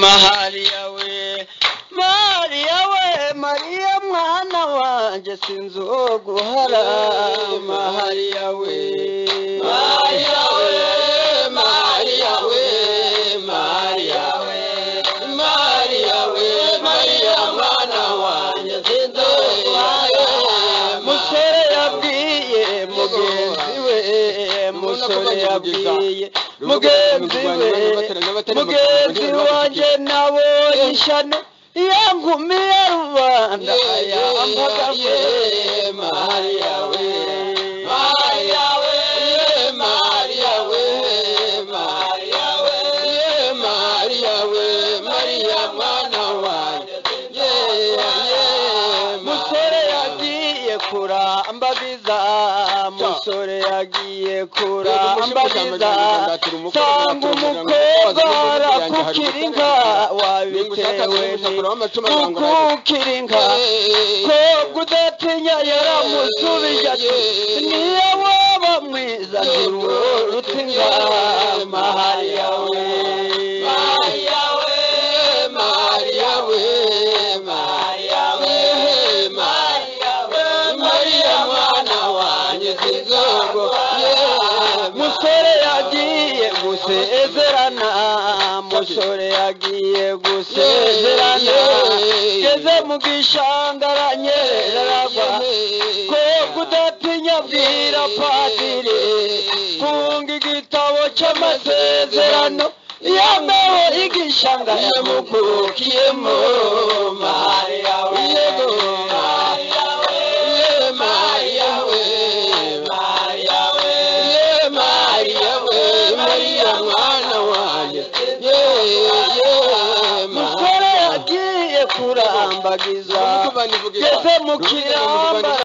Mariya we Mariya we Mariya mwana wanjye sinzoguhara Mariya we Mariya we Mariya we Mariya we Mariya we Mariya mwana wanjye sinzoguhara musore yabwiye mugenzi we musore yabwiye mugenzi we mugenzi wanjye nabonye ishyano iyo nkumi ya rubanda yambagamo mariya we mariya we mariya we mariya we mariya we mariya mwana wanjye musore yagiye kurambagiza musore yagiye kurambagiza sanga umukobwa arakukira inka wabitewe kukukira inka ko kudatinya yaramusubije ati niyo waba mwiza ntiruruta inka mahariya we mahariya we mahariya we mahariya we mahariya we mariya mwana wanjye sinzogo musore yagiye gusezerana musore yagiye gusezerana geze mu gishanga aranyerera aragwa ko kudatinya bwira padiri funga igitabo cy'amasezerano yameho igishanga yamukukiyemo mariya we mariya we mariya we mariya we mariya we mariya mwana wanjye musore yagiye kurambagiza geze mu kiramba